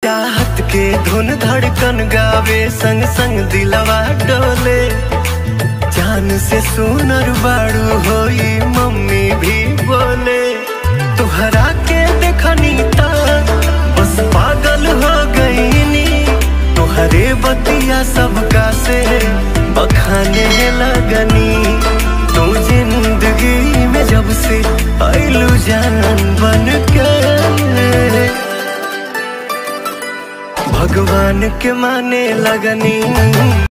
चाहत के धुन धड़कन गावे संग संग दिलवा डोले जान से सुनर बाड़ू होई मम्मी भी बोले तुहरा के देखनी ता बस पागल हो गईनी तुहरे बतिया सबका से बखाने लगनी तू जिंदगी में जब से आइलू जान बन के भगवान के माने लगनी